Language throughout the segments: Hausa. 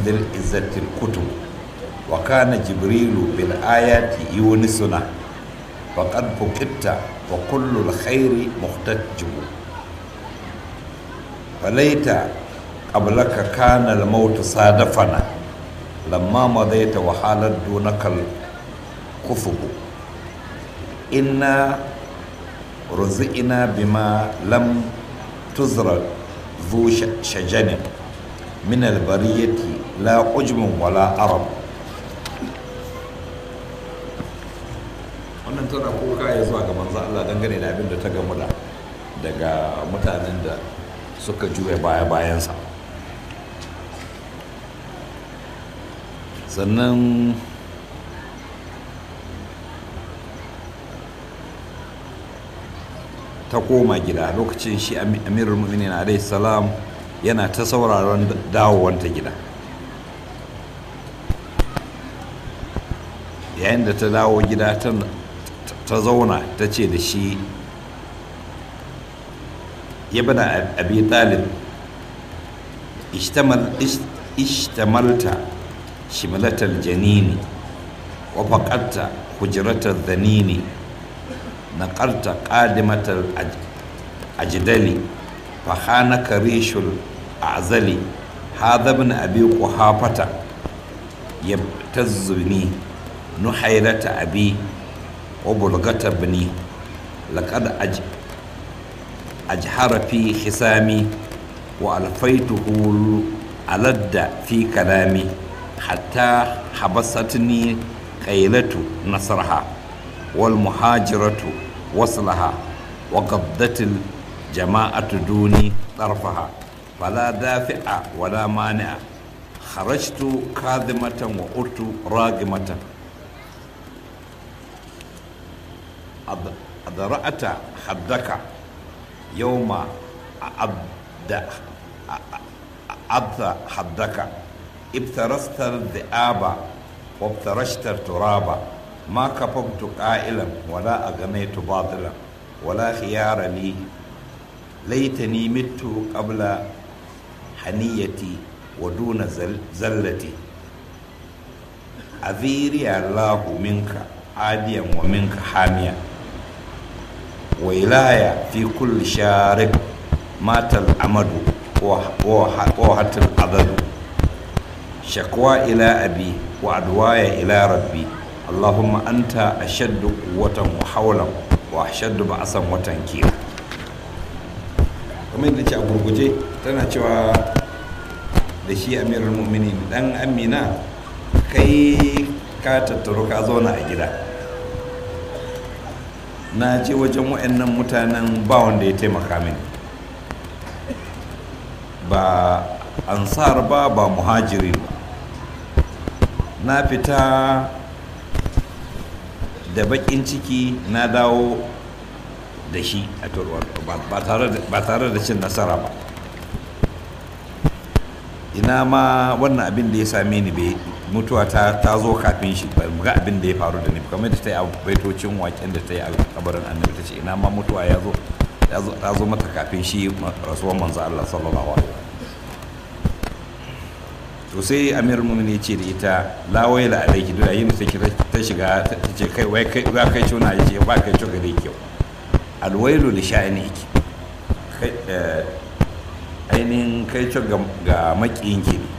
ذي العزة الكتب وكان جبريل بالآيات يونسنا فقد فقدت وكل الخير مختجب فليت قبلك كان الموت صادفنا لما مضيت وحالت دونك الكفب إنا رزقنا بما لم تزر ذو شجن من البرية لا عجم ولا عرب wannan tana kuka ya zuwa ga manzo Allah dangane da abin da ta gamu da daga mutanen da suka juya baya bayansa sannan ta koma gida lokacin shi amirul mu'minin alaihi salam yana ta sauraron dawowanta gida yayin da ta dawo gida ta zauna ta ce da shi ya bada abi talib ishtamalta shimlatal janini wa faqatta hujratal dhanini نقلت قادمة الأجدل فخانك ريش الأعزل هذا ابن أبي قحافة يبتزني نحيرة أبي وبلغة ابني لقد أج أجهر في خسامي وألفيته ألد في كلامي حتى حبستني قيلة نصرها والمهاجرة وصلها وقبضت الجماعة دوني طرفها فلا دافع ولا مانع خرجت كاذمة وقلت راغمة أضرأت حدك يوم أبد أبد حدك ابترست الذئاب وابترشت التراب ما كففت قائلا ولا أغنيت باطلا ولا خيار لي ليتني مت قبل حنيتي ودون زل زلتي أذيري الله منك عاديا ومنك حاميا وإلهي في كل شارك مات الأمد ووهت القدر شكوى إلى أبي وعدواي إلى ربي اللهم أنت أشد قوة وحولا وأشد بأسا وتنكيرا kamar yadda ce a gurguje tana cewa da shi amirul mu'minin dan amina kai ka tattaro ka zauna a gida na je wajen wa'annan mutanen ba wanda ya taimaka mini ba ansar ba ba muhajirin ba na fita da bakin ciki na dawo da shi a turwar ba tare da cin nasara ba ina ma wannan abin da ya same ni bai mutuwa ta zo kafin shi ba ga abin da ya faru da ni kamar da ta yi a baitocin waken da ta yi a kabarin annabi ta ce ina ma mutuwa ya zo ta zo mata kafin shi rasuwar manzo Allah sallallahu alaihi to sai amir mumin ya ce da ita lawai la alaiki duk yayin da take ta shiga ta ce kai wai kai ba kai cuna ya ce ba kai cuka dai kyau alwailu li sha'aniki kai ainihin kai ga ga makiyinki ne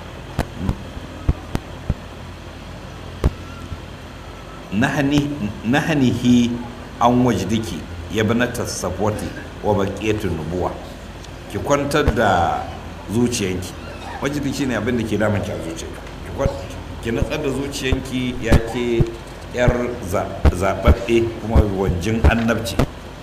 nahanihi an wajdiki ya bi na tasafwati wa baqiyatun nubuwa ki kwantar da zuciyanki wajidi shi ne abin da ke damun ki a zuciyanki ki natsar da zuciyanki ya ke yar zaɓaɓɓe kuma wanjin annabci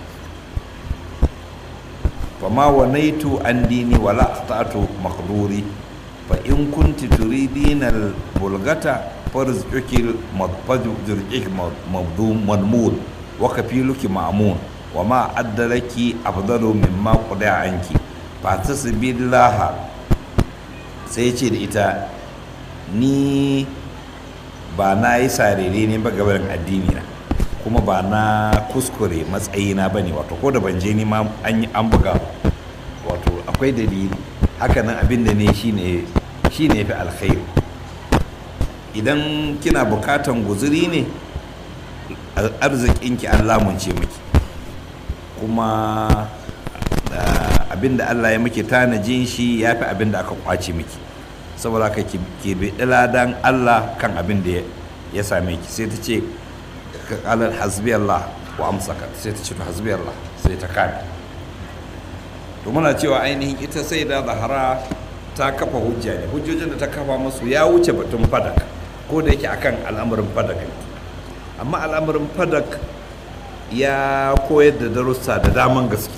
fa ma wanaitu an dini wala aqta'tu maqduri fa in kunti turidina al bulgata farzquki madfaju zurqik mabdum madmud wa kafiluki ma'mun wa ma addalaki afdalu mimma qada anki fa tasbillaha sai ce da ita ni ba na yi sarere ne ba gabarin addini na kuma ba na kuskure matsayina ba ne wato ko da ban je ni ma an yi an buga wato akwai dalili hakanan abin da ne shine shi ne fi alkhairi idan kina bukatan guzuri ne arzikinki an lamunce miki kuma abinda Allah ya miki tanajin shi ya fi abinda aka kwace miki saboda ka ke biɗi ladan Allah kan abin da ya same ki sai ta ce ka kalar hasbi Allah wa amsaka sai ta ce to hasbi Allah sai ta kame to muna cewa ainihin ita sai da zahara ta kafa hujja ne hujjojin da ta kafa masu ya wuce batun fadak ko da yake akan al'amarin fadak ne amma al'amarin fadak ya koyar da darussa da daman gaske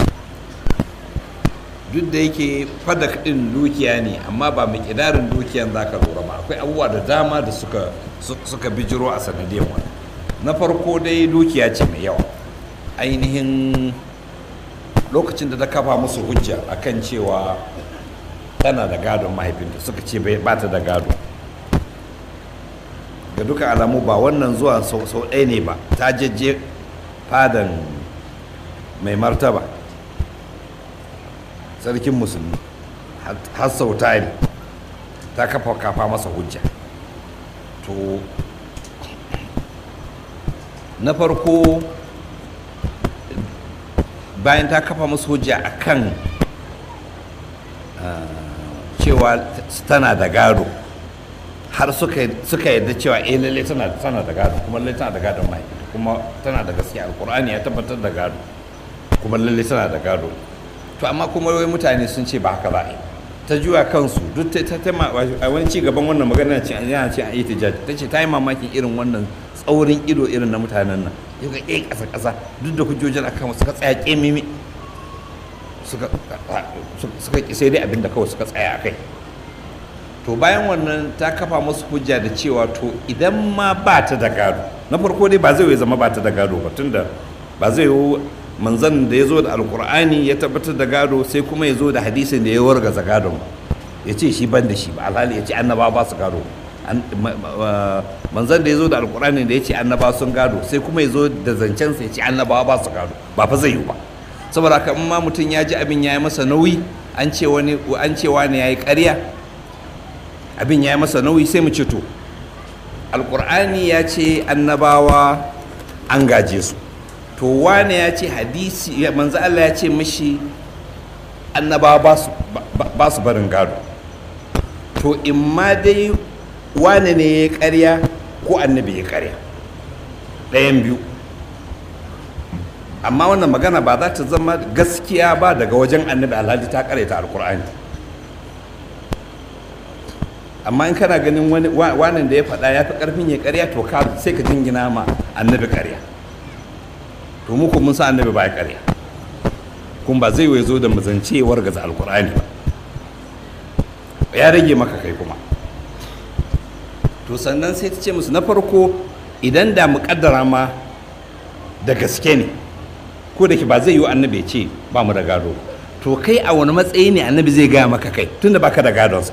duk da yake fadak din dukiya ne amma ba mai kidarin dukiyan za ka lura ba akwai abubuwa da dama da suka suka bijiro a sanadiyar wani na farko dai dukiya ce mai yawa ainihin lokacin da ta kafa musu hujja akan cewa tana da gadon mahaifinta suka ce ba ta da gado ga duka alamu ba wannan zuwa sau ɗaya ne ba ta jejje fadan mai martaba sarkin musulmi har sau tari ta kafa kafa masa hujja to na farko bayan ta kafa musu hujja akan cewa tana da gado har suka yadda cewa eh lalle tana da gado kuma lalle tana da gadon mai kuma tana da gaskiya alkur'ani ya tabbatar da gado kuma lalle tana da gado to amma kuma wai mutane sun ce ba haka za a yi ta juya kansu duk ta ta a wani ci gaban wannan magana ce yana ce a itijaj ta ce ta yi mamakin irin wannan tsaurin ido irin na mutanen nan yau ga eh kasa kasa duk da hujjojin akan suka tsaya kemimi suka suka ki sai dai abinda kawai suka tsaya akai to bayan wannan ta kafa musu hujja da cewa to idan ma ba ta da gado na farko dai ba zai yi zama ba ta da gado ba tunda ba zai yi manzan da ya zo da alkur'ani ya tabbatar da gado sai kuma ya zo da hadisin da ya wargaza gadon ya ce shi ban da shi ba alhali ya ce annaba ba su gado manzan da ya zo da alkur'ani da ya ce annaba sun gado sai kuma ya zo da zancensa ya ce annaba ba su gado ba fa zai yi ba saboda haka in ma mutum ya ji abin ya yi masa nauyi an ce wani an ce wani ya yi ƙarya abin ya yi masa nauyi sai mu ce to alkur'ani ya ce annabawa an gaje su to wane ya ce hadisi manzo Allah ya ce mashi annabawa ba su barin gado to in ma dai wane ne ya karya ko annabi ya karya ɗayan biyu amma wannan magana ba za ta zama gaskiya ba daga wajen annabi alhaji ta karyata alkur'ani amma in kana ganin wani da ya faɗa ya fi ƙarfin ya karya to ka sai ka jingina ma annabi karya to mu mun sa annabi ba ya karya kun ba zai wai zo da mazancewar gaza alkur'ani ba ya rage maka kai kuma to sannan sai ta ce musu na farko idan da muƙaddara ma da gaske ne ko da ke ba zai yi annabi ya ce ba mu da gado to kai a wani matsayi ne annabi zai gaya maka kai tunda baka da gadonsa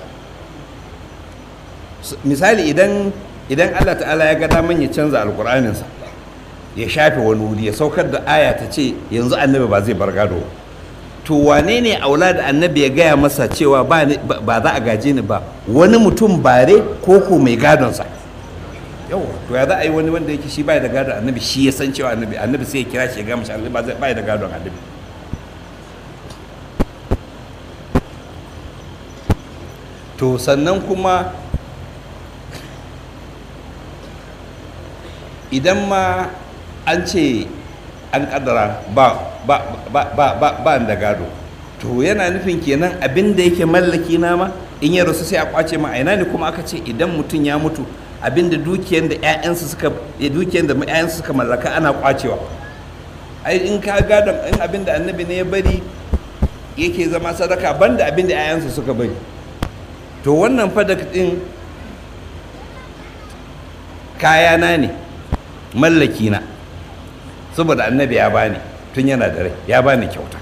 misali idan idan Allah ta'ala ya ga daman ya canza alkur'aninsa ya shafe wani wuri ya saukar da aya ta ce yanzu annabi ba zai bar gado to wane ne aula da annabi ya gaya masa cewa ba za a gaje ni ba wani mutum bare ko ko mai gadonsa yawa to ya za a yi wani wanda yake shi bai da gadon annabi shi ya san cewa annabi annabi sai ya kira shi ya gama shi annabi bai da gadon annabi to sannan kuma idan ma an ce an kaddara ba ba ba ba ba ba da gado to yana nufin kenan abin da yake mallaki na ma in ya rasu sai a kwace ma aina ne kuma aka ce idan mutum ya mutu abin da dukiyar da ƴaƴansu suka dukiyar da ƴaƴansu suka mallaka ana kwacewa ai in ka gadon in abin da annabi ne ya bari yake zama sadaka banda abin da ƴaƴansu suka bari to wannan fadak din kayana ne mallaki na saboda annabi ya bani tun yana da rai ya bani kyauta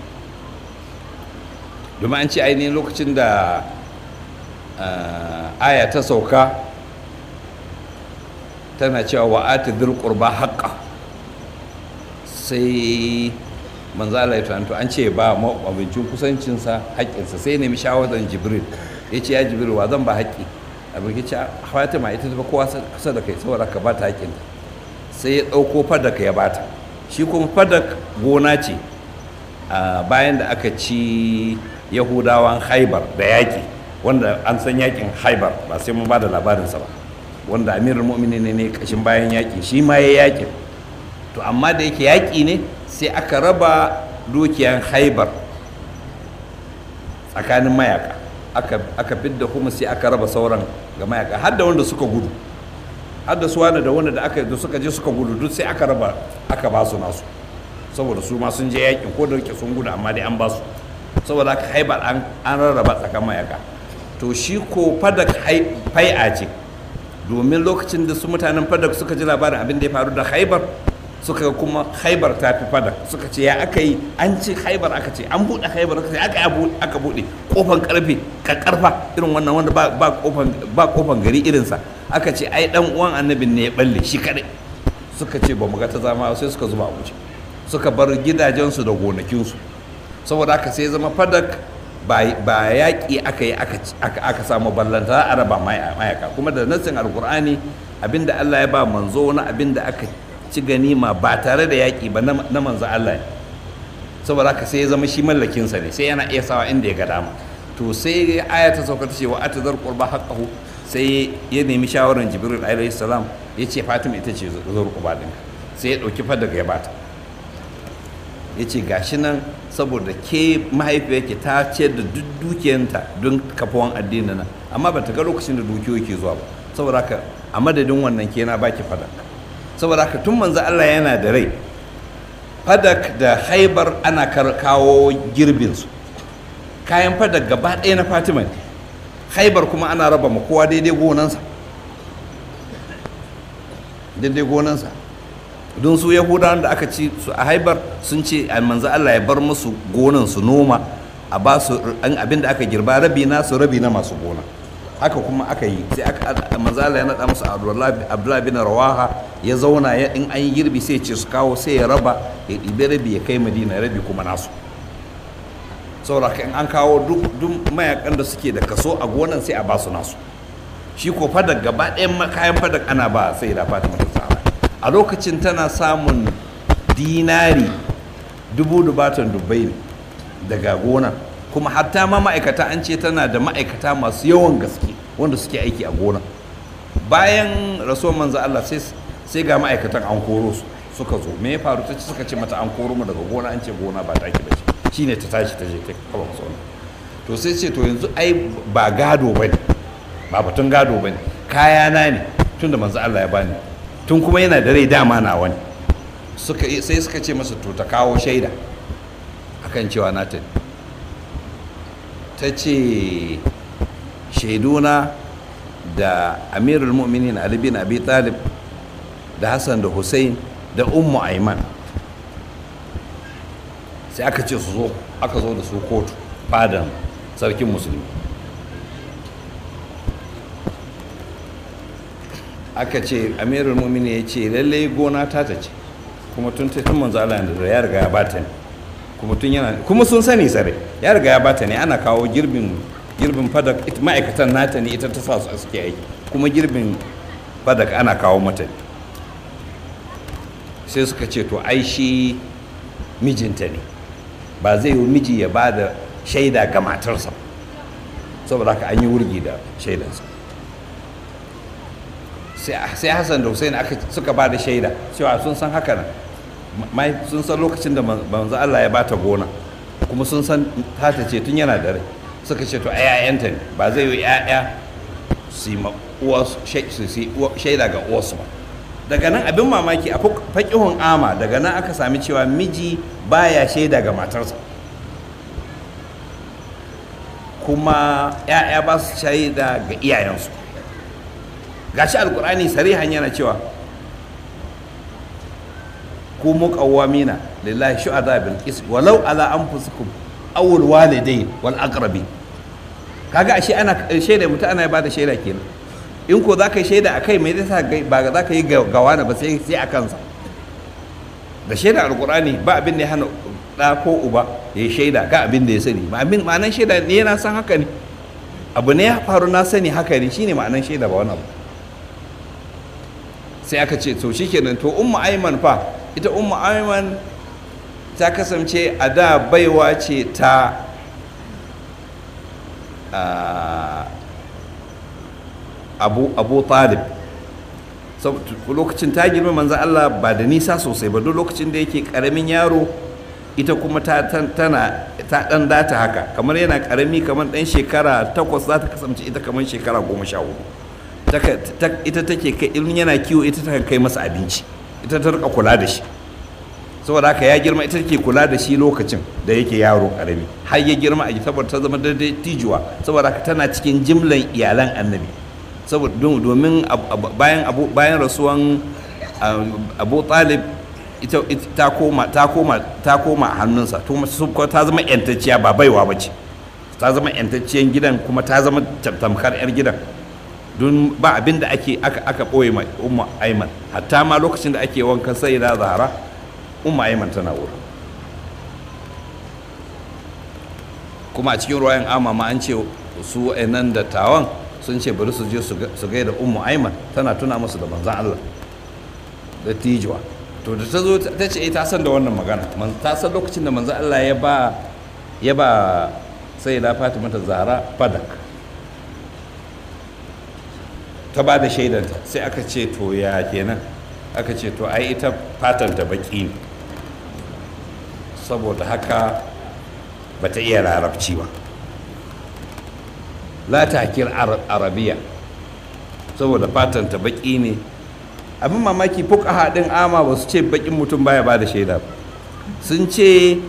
domin an ce ainihin lokacin da aya ta sauka tana cewa wa ati dhul qurba haqqa sai manzo Allah ya to an ce ba abincin kusancinsa haƙƙinsa sai nemi shawarar jibril ya ce ya jibril wa zan ba haƙƙi abin ya ce fatima ita ta kowa kusa da kai saboda ka ba ta haƙƙin sai ya ɗauko fadak ya bata shi kuma fadak gona ce bayan da aka ci yahudawan haibar da yaƙi wanda an san yaƙin haibar ba sai mun ba da labarinsa ba wanda amirul mu'minin ne kashin bayan yaƙi shi ma ya yaƙin to amma da yake yaƙi ne sai aka raba dukiyan haibar tsakanin mayaka aka fidda kuma sai aka raba sauran ga mayaka har da wanda suka gudu har da su wani da wanda da aka da suka je suka gudu duk sai aka raba aka ba su nasu saboda su ma sun je yaƙin ko da yake sun gudu amma dai an ba su saboda aka haibar an rarraba tsakanin mayaka to shi ko fadak fai'a ce domin lokacin da su mutanen fadak suka ji labarin abin da ya faru da haibar suka ga kuma haibar ta fi fadak suka ce ya aka yi an ce haibar aka ce an buɗe haibar aka ce aka aka buɗe kofan karfe ka karfa irin wannan wanda ba kofan ba kofan gari irinsa aka ce ai dan uwan annabin ne ya balle shi kadai suka ce ba mu ga ta zama sai suka zuba abuja suka bar gidajensu da gonakinsu saboda haka sai zama fadak ba yaƙi aka yi aka samu ballanta a raba mayaka kuma da nassin alkur'ani abinda allah ya ba manzo na abinda aka ci ganima ba tare da yaƙi ba na manzo allah ne saboda haka sai ya zama shi mallakinsa ne sai yana iya sawa inda ya ga dama to sai aya ta sauka ta ce wa atazar qurba haqqahu sai ya nemi shawarar jibril alaihi salam ya ce fatima ita ce zar qurba ɗinka sai ya ɗauki fadaga ya bata ya ce gashi nan saboda ke mahaifiyarki ta ce da duk dukiyanta don kafawan addinin nan amma ba ta ga lokacin da dukiyoyi ke zuwa ba saboda haka a madadin wannan ke na baki fadak saboda haka tun manzo Allah yana da rai fadak da haibar ana kawo girbinsu kayan fadak gaba ɗaya na fatima ne haibar kuma ana raba ma kowa daidai gonansa daidai gonansa don su yahudawan da aka ci su a haibar sun ce manzo Allah ya bar musu gonan su noma a ba su abin da aka girba rabi na su rabi na masu gona haka kuma aka yi sai aka manzo Allah ya nada musu Abdullahi bin Rawaha ya zauna ya in an yi girbi sai ce su kawo sai ya raba ya ɗibe rabi ya kai Madina rabi kuma nasu saboda in an kawo duk mayakan da suke da kaso a gonan sai a ba su nasu shi ko fadak gaba ɗayan kayan fadak ana ba sai da Fatima ta tsara a lokacin tana samun dinari dubu dubatan dubbai daga gona kuma hatta ma ma'aikata an ce tana da ma'aikata masu yawan gaske wanda suke aiki a gona bayan rasuwar manzo Allah sai ga ma'aikatan an koro su suka zo me ya faru ta suka ce mata an koro mu daga gona an ce gona ba taki bace shine ta tashi ta je ta kaba musu to sai ce to yanzu ai ba gado bane ba batun gado bane kaya na ne tunda manzo Allah ya bani tun kuma yana da rai dama na wani sai suka ce masa to ta kawo shaida akan cewa na ta ta ce shaiduna da amirul mu'minin ali bin abi talib da hassan da hussein da ummu aiman sai aka ce su zo aka zo da su kotu fadan sarkin musulmi aka ce amirul mumini ya ce lallai gona ta ta ce kuma tun tun manzo Allah da ya riga ya bata ne kuma tun yana kuma sun sani sare ya riga ya bata ne ana kawo girbin girbin fadak ma'aikatan nata ne ita ta sa su suke aiki kuma girbin fadak ana kawo mata ne sai suka ce to ai shi mijinta ne ba zai yi miji ya ba da shaida ga matarsa saboda haka an yi wurgi da shaidansa sai hassan da hussein suka ba da shaida cewa sun san haka nan sun san lokacin da manzo Allah ya bata gona kuma sun san tata ce tun yana da rai suka ce to ayayanta ne ba zai yi yaya su yi shaida ga uwarsu ba daga nan abin mamaki a faƙihun ama daga nan aka sami cewa miji baya shaida ga matarsa kuma 'ya'ya ba su shaida ga iyayensu gashi alkur'ani sarihan yana cewa ku muqawwamina lillahi shuhada bil qist walau ala anfusikum aw al walidain wal aqrabin kaga ashe ana shaida mutu ana ba da shaida kenan in ko zaka yi shaida akai me zai ba za ka yi gawana ba sai sai a kansa da shaida alkur'ani ba abin da ya hana da ko uba ya yi shaida ga abin da ya sani ba abin ma'anar shaida ne yana san haka ne abu ne ya faru na sani haka ne shine ma'anan shaida ba wani abu sai aka ce to shikenan to ummu aiman fa ita ummu aiman ta kasance a da baiwa ce ta abu abu talib lokacin ta girma manzan Allah ba da nisa sosai ba duk lokacin da yake karamin yaro ita kuma ta tana ta dan data haka kamar yana karami kamar dan shekara takwas za ta kasance ita kamar shekara goma sha hudu ita take kai ilmin yana kiwo ita ta kai masa abinci ita ta rika kula da shi saboda haka ya girma ita take kula da shi lokacin da yake yaro karami har ya girma a saboda ta zama daidai tijuwa saboda haka tana cikin jimlan iyalan annabi saboda domin bayan bayan rasuwan abu talib ita ta koma ta koma ta koma hannunsa ta zama yantacciya ba baiwa ba ce ta zama yantacciyan gidan kuma ta zama tamkar yar gidan don ba abin da ake aka aka boye mai umma aiman hatta ma lokacin da ake wankan sai da zahara umma aiman tana wurin kuma a cikin ruwayan ama ma an ce su nan da tawan sun ce bari su je su gaida ummu aiman tana tuna musu da manzan Allah da tijuwa to da ta zo ta ce ta san da wannan magana ta san lokacin da manzan Allah ya ba ya ba sai da Fatima ta Zahra fadak ta ba da shaidanta sai aka ce to ya kenan aka ce to ai ita fatan ta baki ne saboda haka bata iya larabci ba la takir arabiya saboda fatan ta baki ne abin mamaki fuka din ama ba su ce bakin mutum baya ba da shaida ba sun ce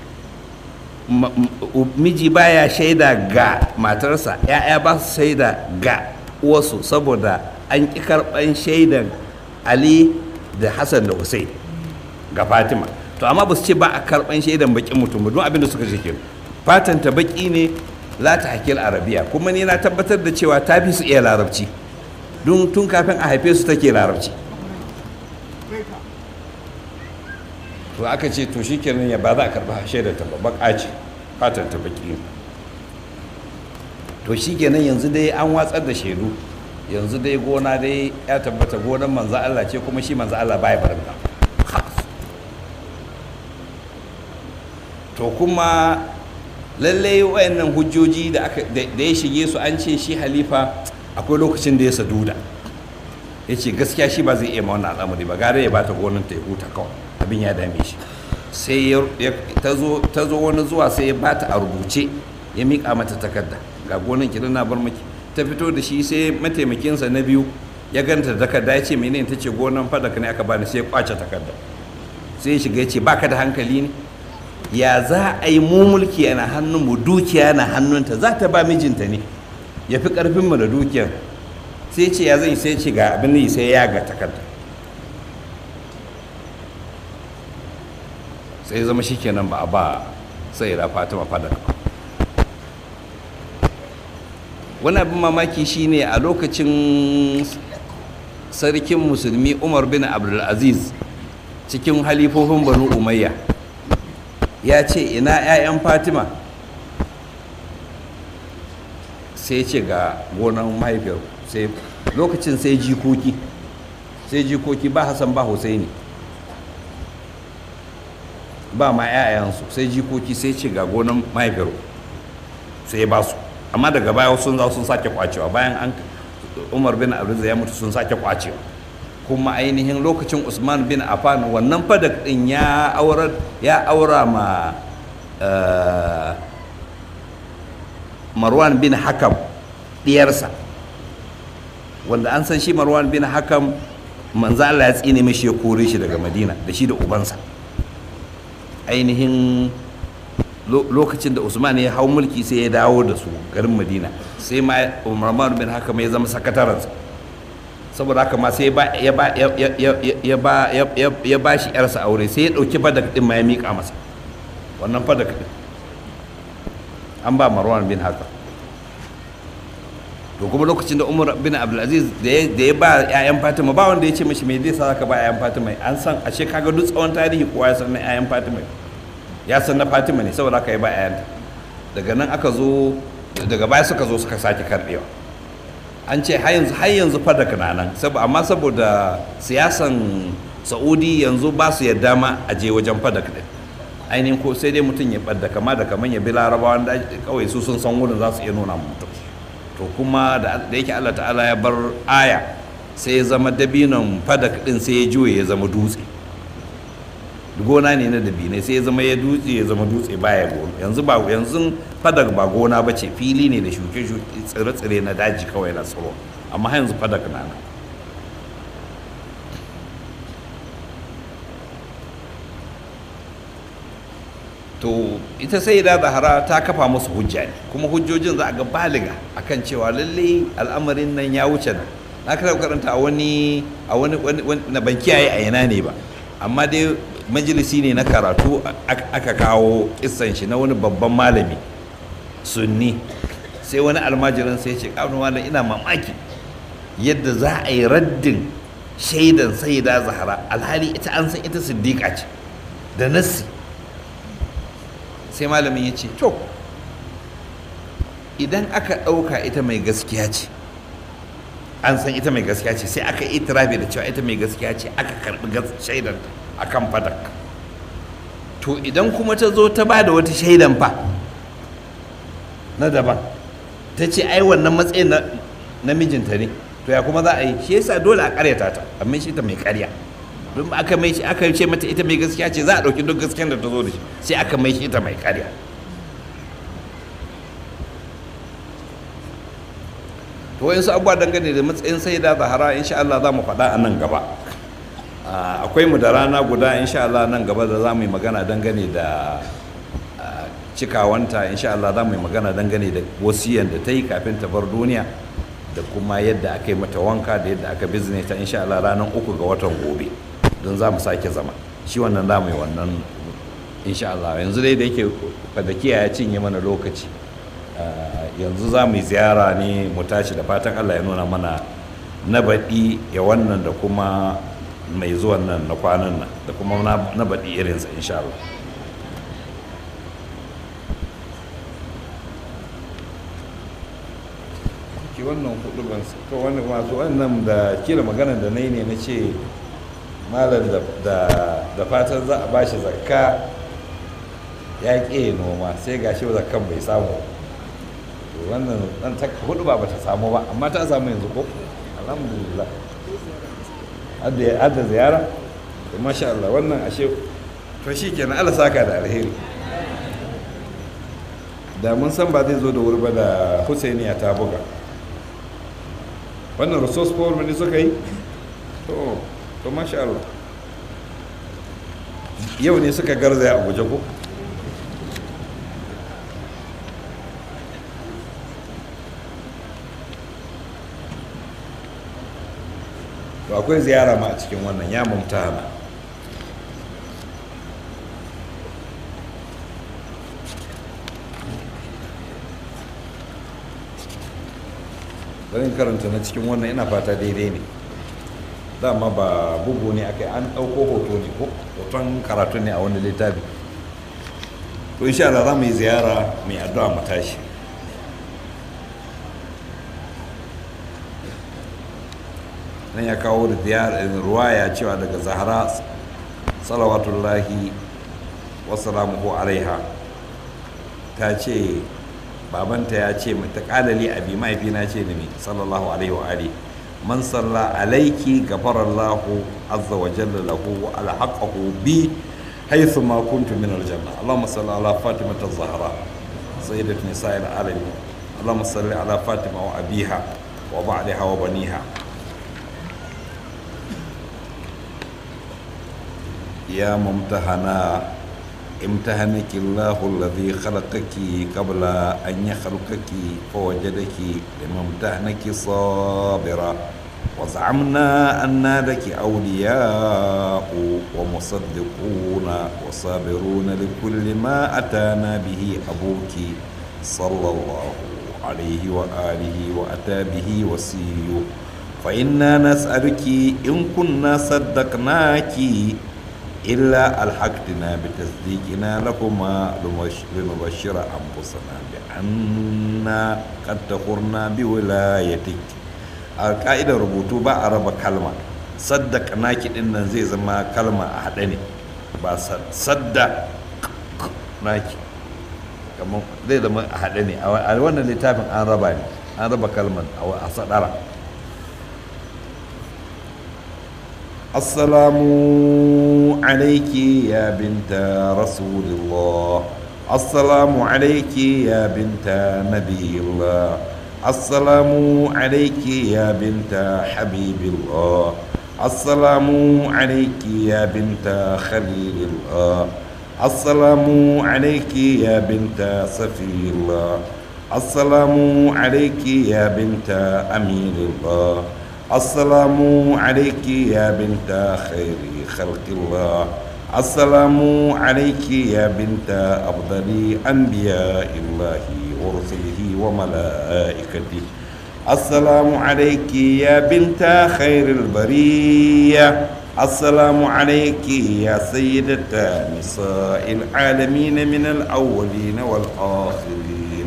miji baya shaida ga matarsa ya'ya ba su shaida ga uwarsu saboda an ƙi karɓan shaidan ali da hassan da hussein ga fatima to amma ba su ce ba a karɓan shaidan bakin mutum ba don abin da suka ce fatan ta baki ne la ta hakil arabiya kuma ni na tabbatar da cewa ta fi su iya larabci don tun kafin a haife su take larabci to aka ce to shi kenan ya ba za a karba shaidar ta ba ce fatan ta baki to shi kenan yanzu dai an watsar da shaidu yanzu dai gona dai ya tabbata gonan manzo Allah ce kuma shi manzo Allah baya barin to kuma lallai wayannan hujjoji da ya shige su an ce shi halifa akwai lokacin da ya saduda ya ce gaskiya shi ba zai iya ma wannan al'amari ba gare ya bata gonan ta ya huta kawai abin ya dame shi sai ta zo wani zuwa sai ya bata a rubuce ya miƙa mata takarda ga gonan ki na bar miki ta fito da shi sai mataimakinsa na biyu ya ganta da takarda ya ce menene ta ce gonan fadaka ne aka bani sai ya kwace takarda sai ya shiga ya ce baka da hankali ne ya za a yi mu mulki yana hannun mu dukiya na hannunta za ta ba mijinta ne ya fi karfin mu da dukiyar sai ce ya zai sai ce ga abin yi sai ya ga takarda sai zama shi kenan ba a ba sai da fatima fadar wani abin mamaki shine a lokacin sarkin musulmi umar bin abdulaziz cikin halifofin banu umayya ya ce ina 'ya'yan fatima sai ce ga gonan mahaifiyar sai lokacin sai jikoki sai jikoki ba hassan ba husaini ba ma 'ya'yansu sai jikoki sai ce ga gonan mahaifiyar sai ba su amma daga baya sun za sun sake kwacewa bayan an umar bin abdul ya mutu sun sake kwacewa kuma ainihin lokacin usman bin affan wannan fadak din ya aura ya aura ma marwan bin hakam diyarsa wanda an san shi marwan bin hakam manzo Allah ya tsine mishi ya kore shi daga madina da shi da ubansa ainihin lokacin da usman ya hau mulki sai ya dawo da su garin madina sai ma marwan bin hakam ya zama sakatarensa saboda haka ma sai ya ba ya ba shi yarsa aure sai ya dauki fadak din ma ya mika masa wannan fadak din an ba marwan bin haka to kuma lokacin da umar bin abdulaziz da ya ba 'ya'yan fatima ba wanda ya ce mashi mai zai sa ka ba 'ya'yan fatima an san a ce kaga duk tsawon tarihi kowa ya san na 'ya'yan fatima ya san na fatima ne saboda haka ya ba 'ya'yanta daga nan aka zo daga baya suka zo suka sake karbewa an ce har yanzu har yanzu fadak na nan amma saboda siyasan saudi yanzu ba su yadda ma a je wajen fadak din ainihin ko sai dai mutum ya ɓadda kama da kaman ya bi larabawan da kawai su sun san wurin za su iya nuna mutum to kuma da yake allah ta'ala ya bar aya sai ya zama dabinon fadak din sai ya juye ya zama dutse gona ne na dabinai sai ya zama ya dutse ya zama dutse baya gona yanzu ba yanzu fadak ba gona ba ce fili ne da shuke-shuke tsire-tsire na daji kawai na tsiro amma har yanzu fadak na nan to ita sai da zahara ta kafa musu hujja ne kuma hujjojin za a ga baliga akan cewa lalle al'amarin nan ya wuce nan na kada karanta a wani a wani na ban kiyaye a yana ne ba amma dai majalisi ne na karatu aka kawo kissan shi na wani babban malami sunni sai wani almajirin sai ce kawai malam ina mamaki yadda za a yi raddin shaidan sayyida zahara alhali ita an san ita siddiqa ce da nassi sai malamin ya ce to idan aka ɗauka ita mai gaskiya ce an san ita mai gaskiya ce sai aka itirafi da cewa ita mai gaskiya ce aka karɓi shaidan a kan fadak to idan kuma ta zo ta ba da wata shaidan fa na daban ta ce ai wannan matsayin na mijinta ne to ya kuma za a yi shi yasa dole a karyata ta amma shi ta mai karya don aka mai shi aka ce mata ita mai gaskiya ce za a ɗauki duk gaskiyar da ta zo da shi sai aka mai shi ita mai karya to wayansu abubuwa dangane da matsayin sai da zahara insha Allah za mu faɗa a nan gaba akwai mu da rana guda insha Allah nan gaba da za mu yi magana dangane da cikawanta insha Allah za mu yi magana dangane da wasiyan da ta yi kafin ta bar duniya da kuma yadda aka yi mata wanka da yadda aka bizne ta insha Allah ranar uku ga watan gobe don za mu sake zama shi wannan za mu yi wannan insha Allah yanzu dai da yake fadakiya ya cinye mana lokaci yanzu za mu yi ziyara ne mu tashi da fatan Allah ya nuna mana na baɗi ya wannan da kuma mai zuwan nan na kwanan nan da kuma na baɗi irinsa insha Allah ki wannan hudu ban to wannan masu wannan da kila magana da nayi ne na ce malam da fatan za a bashi zakka ya ƙe noma sai gashi zakkan bai samu wannan dan ta hudu ba bata samu ba amma ta samu yanzu ko alhamdulillah hadda hadda ziyara to masha Allah wannan ashe to shikenan Allah saka da alheri da mun san ba zai zo da wuri ba da Husainiya ta buga wannan resource power ne suka yi to to masha Allah yau ne suka garzaya a guje ko to akwai ziyara ma a cikin wannan ya mumtana garin karanta na cikin wannan ina fata daidai ne dama ba bugu ne aka an ɗauko hoto ne ko hoton karatu ne a wani littafi to insha Allah za mu yi ziyara mai addu'a mu tashi nan ya kawo da ruwaya cewa daga zahara salawatullahi wasalamuhu alaiha ta ce babanta ya ce ta kalali abi mahaifina ce da mai sallallahu alaihi wa ali man salla alaiki gafarallahu azza wa jalla lahu wa alhaqahu bi haythu ma kuntu min aljanna allahumma salli ala fatima az-zahra sayyidat nisa'il alamin allahumma salli ala fatima wa abiha wa ba'daha wa baniha يا ممتهنا امتهنك الله الذي خلقك قبل أن يخلقك فوجدك لممتهنك صابرا وزعمنا أن لك أولياء ومصدقون وصابرون لكل ما أتانا به أبوك صلى الله عليه وآله وأتى به وسيو فإنا نسألك إن كنا صدقناك إلا ألحقتنا بتصديقنا لكما لنبشر أنفسنا بأننا قد تخرنا بولايتك القاعدة ربوتو با أربع كلمة صدق ناكي إن زي زما كلمة أحدني با صدق ناكي kamar zai zama a haɗe ne a wannan littafin an raba ne an raba kalmar a sadara assalamu alaiki ya binta rasulillah assalamu alaiki ya binta nabiyillah assalamu alaiki ya binta habibillah assalamu alaiki ya binta khalilillah السلام عليك يا بنت صفي الله السلام عليك يا بنت أمير الله السلام عليك يا بنت خير خلق الله السلام عليك يا بنت أفضل أنبياء الله ورسله وملائكته السلام عليك يا بنت خير البريه السلام عليك يا سيدة نساء العالمين من الأولين والآخرين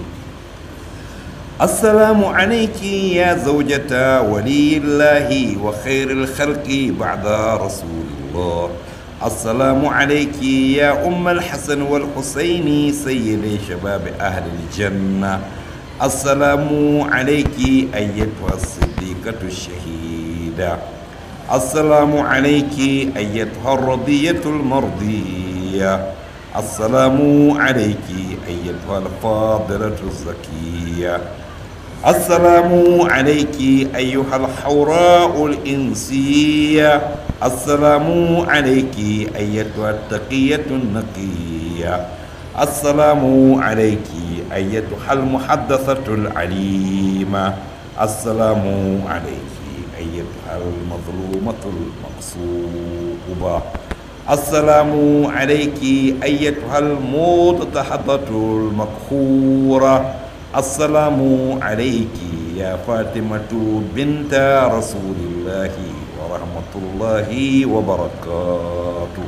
السلام عليك يا زوجة ولي الله وخير الخلق بعد رسول الله السلام عليك يا أم الحسن والحسين سيد شباب أهل الجنة السلام عليك أيتها الصديقة الشهيدة السلام عليك أيتها الرضية المرضية السلام عليك أيتها الفاضلة الزكية السلام عليك أيها الحوراء الإنسية السلام عليك أيتها التقية النقية السلام عليك أيتها المحدثة العليمة السلام عليك أيتها المظلومة المقصوبة السلام عليك أيتها المتحدة المقهورة السلام عليك يا فاطمة بنت رسول الله ورحمة الله وبركاته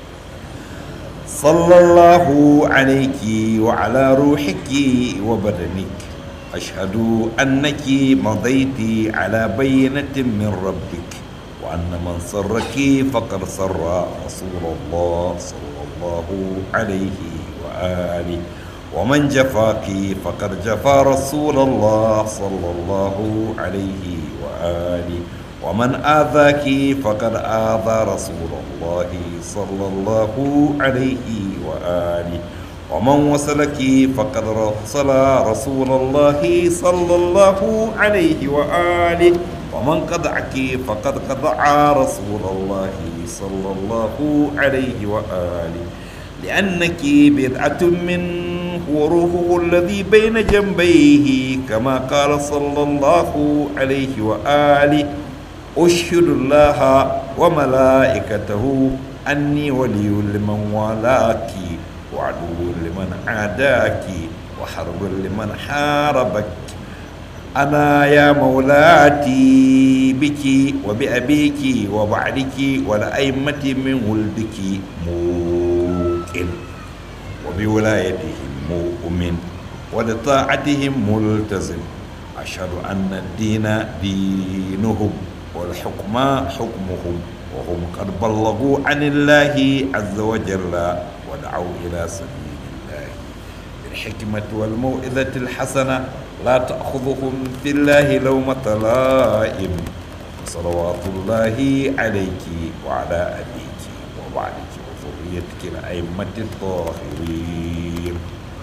صلى الله عليك وعلى روحك وبدنك أشهد أنك مضيت على بينة من ربك وأن من سرك فقد سر رسول الله صلى الله عليه وآله ومن جفاك فقد جفا رسول الله صلى الله عليه وآله ومن آذاك فقد آذى رسول الله صلى الله عليه وآله ومن وصلك فقد وصل رسول الله صلى الله عليه وآله ومن قطعك فقد قطع رسول الله صلى الله عليه وآله لأنك بدعة منه وروحه الذي بين جنبيه كما قال صلى الله عليه وآله أشهد الله وملائكته أني ولي لمن والاكِ وعدو لمن عاداك وحرب لمن حاربك أنا يا مولاتي بك وبأبيك وبعدك ولأئمة من ولدك موقن وبولايتهم مؤمن ولطاعتهم ملتزم أشهد أن الدين دينهم والحكم حكمهم وهم قد بلغوا عن الله عز وجل ودعوا إلى سبيل الله بالحكمة والموئذة الحسنة لا تأخذهم في الله لومة لائم صلوات الله عليك وعلى أبيك وبعدك وذريتك الأئمة الطاهرين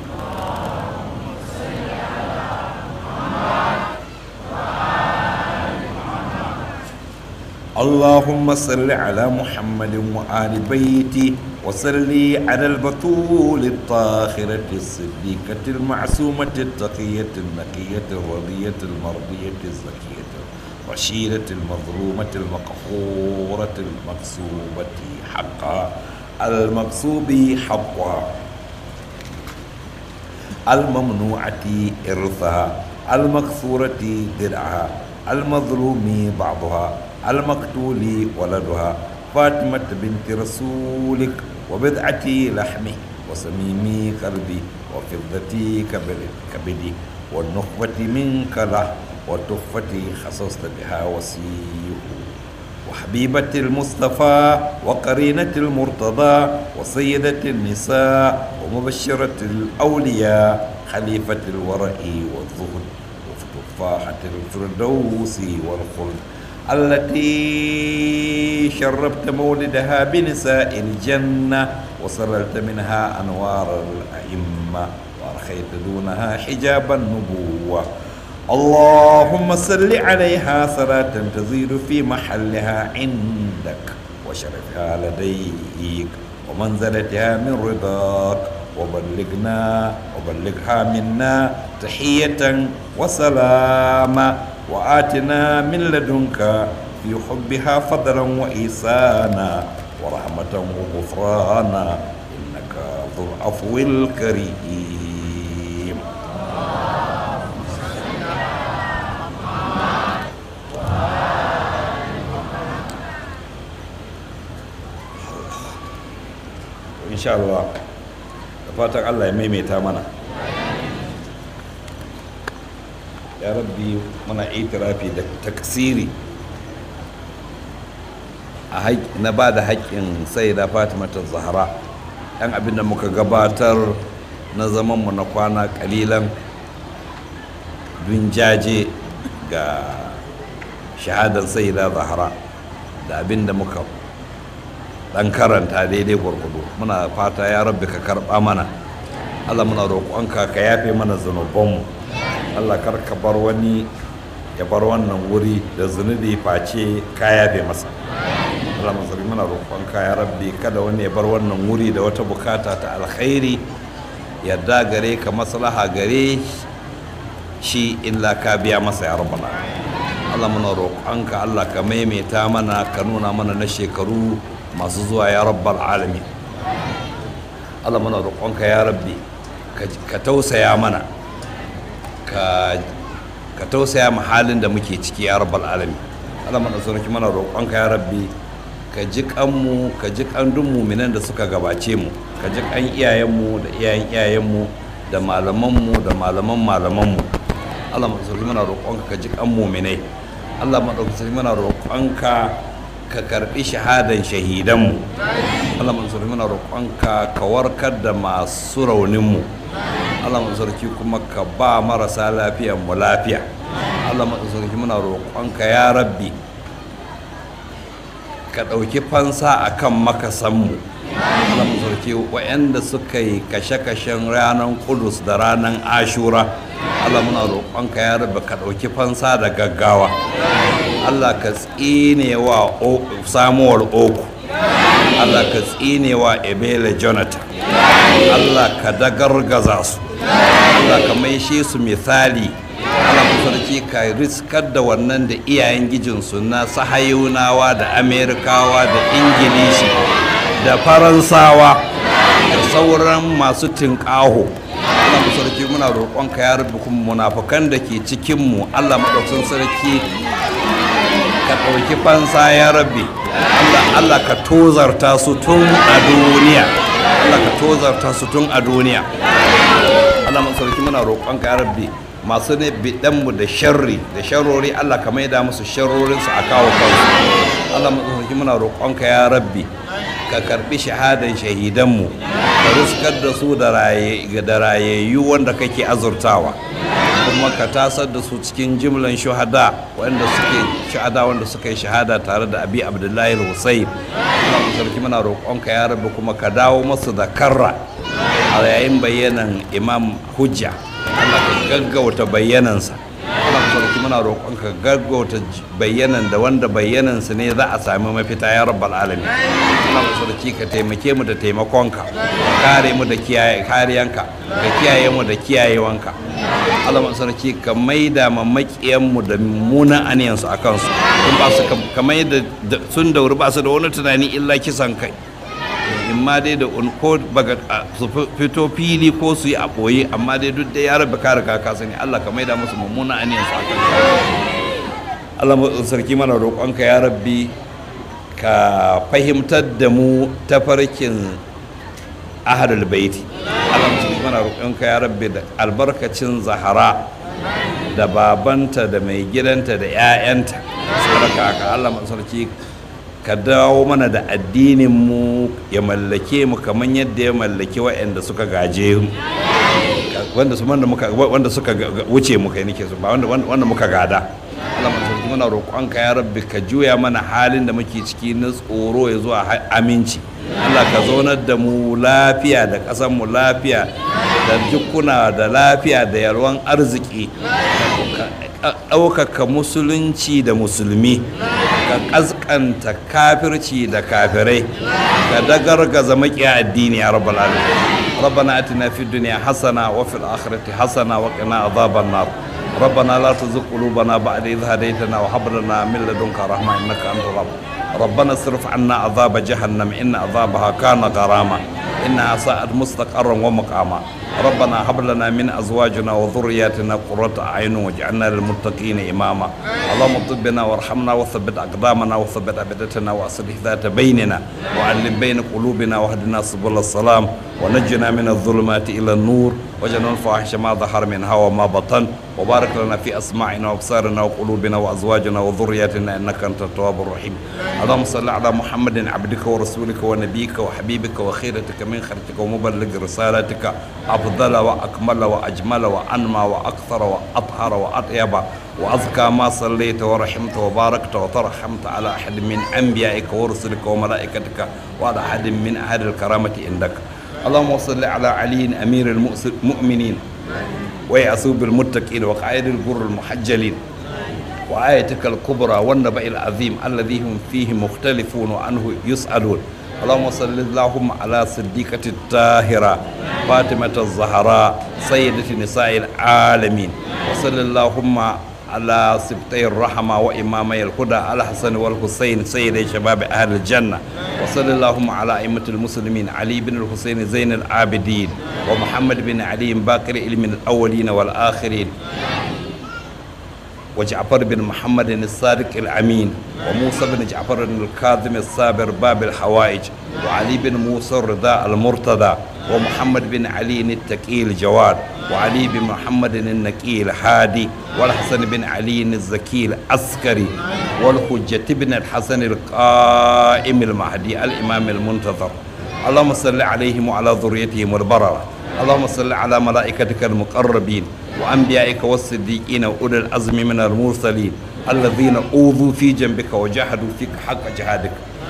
اللهم صل على محمد وآل بيته وصل على البطول الطاهرة الصديقة المعصومة التقية النقية الرضية المرضية الزكية الرشيدة المظلومة المقهورة المكسوبة حقا المكسوب حقا الممنوعة إرثها المكسورة درعها المظلوم بعضها المقتول ولدها فاطمة بنت رسولك وبضعتي لحمي وصميمي قلبي وفضتي كبد- كبدي والنخبة منك له والتحفة خصصت بها وسيه وحبيبة المصطفى وقرينة المرتضى وسيدة النساء ومبشرة الأولياء خليفة الورع والزهد وتفاحة الفردوس والخلد التي شربت مولدها بنساء الجنة وسرلت منها أنوار الأئمة وأرخيت دونها حجاب النبوة اللهم صل عليها صلاة تزيد في محلها عندك وشرفها لديك ومنزلتها من رضاك وبلغنا وبلغها منا تحية وسلاما وآتنا من لدنك في حبها فضلا وإحسانا ورحمة وغفرانا إنك ذو العفو الكريم insha Allah da fatan Allah ya maimaita mana ya rabbi muna itirafi da taksiri a haƙ- na ba da haƙƙin sai da fatima ta zahara ɗan abin da muka gabatar na zamanmu na kwana ƙalilan dun jaje ga shahadar sai da zahara da abin da muka dan karanta daidai gwargwado muna fata ya rabbi ka karba mana allah muna roƙonka ka yafe mana zunubanmu allah kar ka bar wani ya bar wannan wuri da zunubi face ka yafe masa allah masarki muna roƙonka ya rabbi kada wani ya bar wannan wuri da wata bukata ta alkhairi yadda gare ka maslaha gare shi illa ka biya masa ya rabbana allah muna roƙonka allah ka maimaita mana ka nuna mana na shekaru masu zuwa ya rabbal alami Allah muna roƙonka ya rabbi ka- ka tausaya mana ka ka tausaya mu halin da muke ciki ya rabbal alami Allah muna sonaki mana roƙonka ya rabbi ka ji kanmu ka ji kan duk muminan da suka gabace mu ka ji kan iyayenmu da iyayen iyayenmu da malamanmu da malaman malamanmu Allah muna sonaki mana roƙonka ka ji kan muminai Allah muna sonaki mana roƙonka ka karbi shahadan shahidanmu Allah mansur muna roƙonka ka warkar da masu rauninmu Allah mansarki kuma ka ba marasa lafiyan mu lafiya Allah mansarki muna roƙonka ya rabbi ka ɗauki fansa a kan makasanmu Allah mansarki waɗanda suka yi kashe-kashen ranar kudus da ranar ashura Allah muna roƙonka ya rabbi ka ɗauki fansa da gaggawa Allah ka tsine wa O- samuwar oku Allah ka tsine wa ebele jonathan Allah ka dagargaza su Allah ka maishe su misali Allah ku sarki ka riskar da wannan da iyayen gijinsu na sahayunawa da amerikawa da ingilishi da faransawa da sauran masu tinƙaho Allah mu sarki muna roƙonka ya rubu kuma munafukan da ke cikinmu Allah maɗaukin sarki ka ɗauki fansa ya rabbi Allah Allah ka tozarta su tun a duniya Allah ka tozarta su tun a duniya Allah mun sarki muna roƙonka ya rabbi masu ne bidanmu da sharri da sharrori Allah ka maida musu sharrorinsu a kawo kansu Allah mun sarki muna roƙonka ya rabbi ka karbi shahadan shahidanmu ka ruskar da su da rayayyu wanda kake azurtawa kuma ka tasar da su cikin jimlan shuhada wanda suke shahada wanda suka yi shahada tare da abi abdullahi hussein Allah sarki muna roƙonka ya rabu kuma ka dawo masu da karra a yayin bayyanan imam hujja Allah ka gaggauta bayyanansa Allah sarki muna roƙonka gaggauta bayyanan da wanda bayyanansa ne za a sami mafita ya rabbal alamin Allah sarki ka taimake mu da taimakonka ka kare mu da kariyanka ka kiyaye mu da kiyayewanka Allah sarki ka maida ma makiyanmu da mummunan aniyansu a kansu sun ba su kamar yadda sun dauri ba su da wani tunani illa kisan kai in ma dai da ko baga su fito fili ko su yi a ɓoye amma dai duk dai ya rabu kare kaka sani Allah ka maida musu mummunan aniyansu a kansu Allah sarki mana roƙonka ya rabbi ka fahimtar da mu tafarkin ahlul baiti Allah mutum mana roƙonka ya rabbi da albarkacin zahara da babanta da mai gidanta da 'ya'yanta sarka ka Allah sarki ka dawo mana da addinin mu ya mallake mu kamar yadda ya mallaki waɗanda suka gaje mu wanda su wanda muka wanda suka wuce mu kai nake su ba wanda wanda muka gada Allah sarki muna roƙonka ya rabbi ka juya mana halin da muke ciki na tsoro ya zuwa aminci Allah ka zaunar da mu lafiya da ƙasar mu lafiya da jikuna da lafiya da yalwan arziki ka ɗaukaka musulunci da musulmi ka ƙasƙanta kafirci da kafirai ka dagargaza maƙiya addini ya rabbal alamin ربنا اتنا في الدنيا حسنه وفي الاخره حسنه وقنا عذاب النار ربنا لا تزغ قلوبنا بعد إذ هديتنا وهب لنا من لدنك رحمه انك انت الرب ربنا اصرف عنا عذاب جهنم ان عذابها كان غراما انها ساءت مستقرا ومقاما ربنا هب لنا من ازواجنا وذرياتنا قرة اعين واجعلنا للمتقين اماما اللهم طبنا وارحمنا وثبت اقدامنا وثبت ابدتنا واصلح ذات بيننا وعلم بين قلوبنا واهدنا سبل السلام ونجنا من الظلمات الى النور وجعلنا الفواحش ما ظهر منها وما بطن وبارك لنا في اسماعنا وابصارنا وقلوبنا وازواجنا وذرياتنا انك انت التواب الرحيم اللهم صل على محمد عبدك ورسولك ونبيك وحبيبك وخيرتك من خلقك ومبلغ رسالتك افضل واكمل واجمل وانمى واكثر واطهر واطيب وأزكى ما صليت ورحمت وباركت وترحمت على أحد من أنبيائك ورسلك وملائكتك وعلى أحد من أهل الكرامة عندك اللهم صل على علي أمير المؤمنين ويعصوب المتقين وقائد الجر المحجلين وآيتك الكبرى والنبأ العظيم الذي هم فيه مختلفون وعنه يسألون اللهم صل اللهم على صديقة الطاهرة فاطمة الزهراء سيدة نساء العالمين وصل اللهم على سبتي الرحمة وإمامي الهدى الحسن والحسين سيد شباب أهل الجنة وصل اللهم على أئمة المسلمين علي بن الحسين زين العابدين ومحمد بن علي باقر علم الأولين والآخرين وجعفر بن محمد الصادق الأمين وموسى بن جعفر الكاظم الصابر باب الحوائج وعلي بن موسى الرضا المرتضى ومحمد بن علي التقي الجواد وعلي بن محمد النقي الهادي والحسن بن علي الزكي العسكري والحجة بن الحسن القائم المهدي الإمام المنتظر اللهم صل عليهم وعلى ذريتهم البررة اللهم صل على ملائكتك المقربين وأنبيائك والصديقين وأولي العزم من المرسلين الذين أوذوا في جنبك وجاهدوا فيك حق جهادك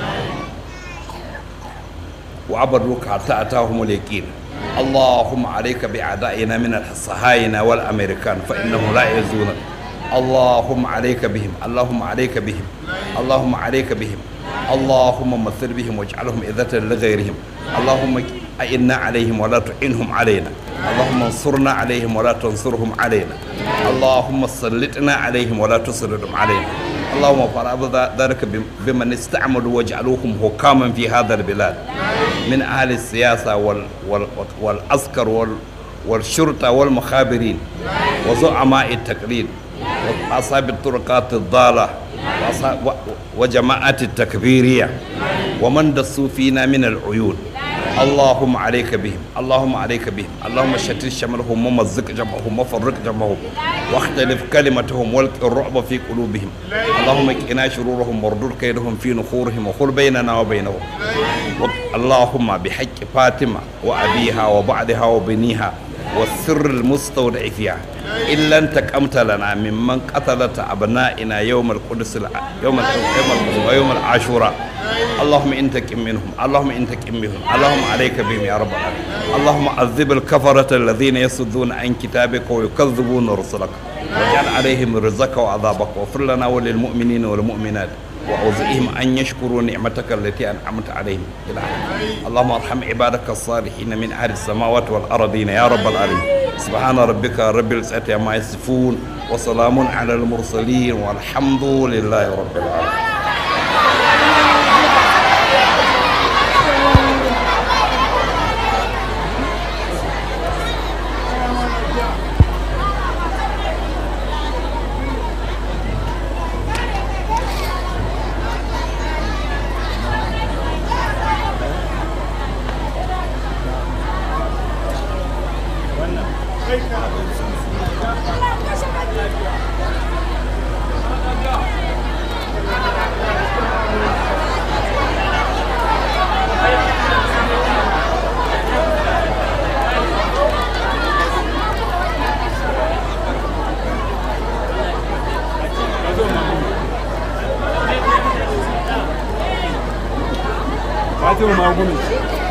وعبدوك حتى أتاهم اليقين اللهم عليك بأعدائنا من الصهاينة والأمريكان فإنهم لا يزونك اللهم عليك بهم اللهم عليك بهم اللهم عليك بهم اللهم مثل بهم واجعلهم إذة لغيرهم اللهم أئنا عليهم ولا تعينهم علينا اللهم انصرنا عليهم ولا تنصرهم علينا اللهم سلطنا عليهم ولا تسلطهم علينا اللهم فرض ذلك بمن استعملوا واجعلوهم حكاما في هذا البلاد من أهل السياسة وال وال والعسكر وال والشرطة والمخابرين وزعماء التقليد وأصحاب الطرقات الضالة وجماعات التكبيرية ومن دسوا فينا من العيون اللهم عليك بهم اللهم عليك بهم اللهم شتت شملهم ومزق جمعهم وفرق جمعهم واختلف كلمتهم والق الرعب في قلوبهم اللهم اكنا شرورهم واردد كيدهم في نخورهم وخل بيننا وبينهم اللهم بحق فاطمة وأبيها وبعدها وبنيها والسر المستودع فيها إلا أنت كمت لنا ممن قتلت أبنائنا يوم القدس يوم يوم ويوم العاشوراء اللهم انتقم منهم اللهم انتقم منهم اللهم عليك بهم يا رب العالمين اللهم عذب الكفرة الذين يصدون عن كتابك ويكذبون رسلك واجعل عليهم رزقك وعذابك واغفر لنا وللمؤمنين والمؤمنات وأوزئهم أن يشكروا نعمتك التي أنعمت عليهم إلى اللهم ارحم عبادك الصالحين من أهل السماوات والأرضين يا رب العالمين سبحان ربك رب العزة عما يصفون وسلام على المرسلين والحمد لله رب العالمين ce ma magunan